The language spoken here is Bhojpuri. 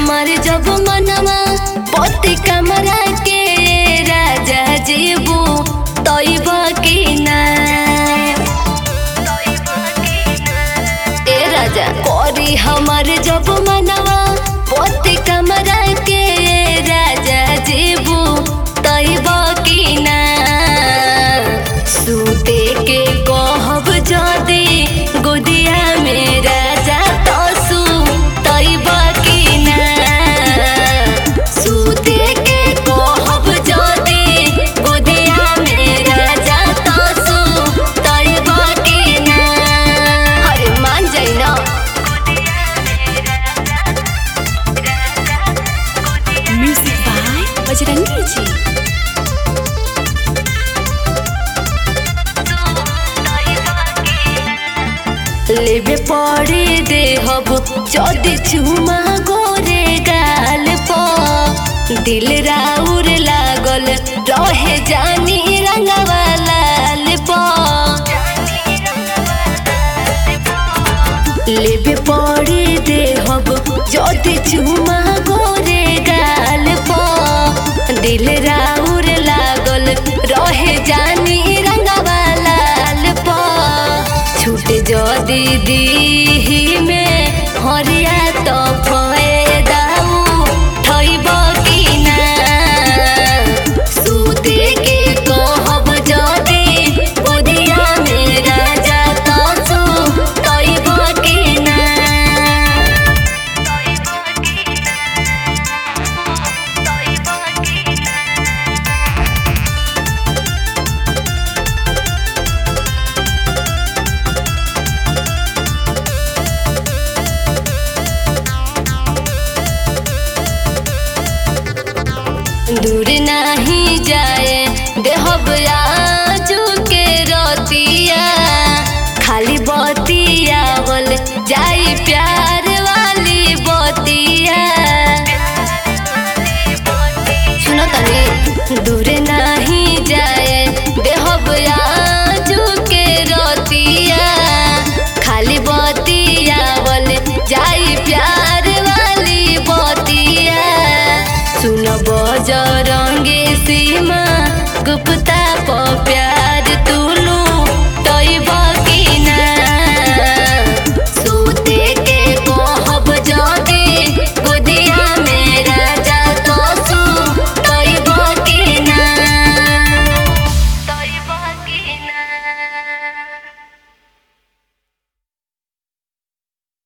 हमार जब मनवा पति कमरा के राजा जीबू तैब की ना ए राजा करी हमार जब मनवा पति कमरा के राजा जीबू तैब की ना सूते के कहब जदी गोदिया में राजा तसू तैब की ना सूते के कहब जदी गोदिया में राजा तसू तैब की ना अरे मान जाइ ना म्यूजिक बाय बजरंगी जी लेबे पड़े देहब जदि चुमा गोरे गाल प दिल राउर लागल रहे जानी रंगवा लाल प लेबे पड़े देहब जदि चुमा गोरे गाल प दिल राउर लागल रहे जानी रंगवा लाल प छूट जदी दी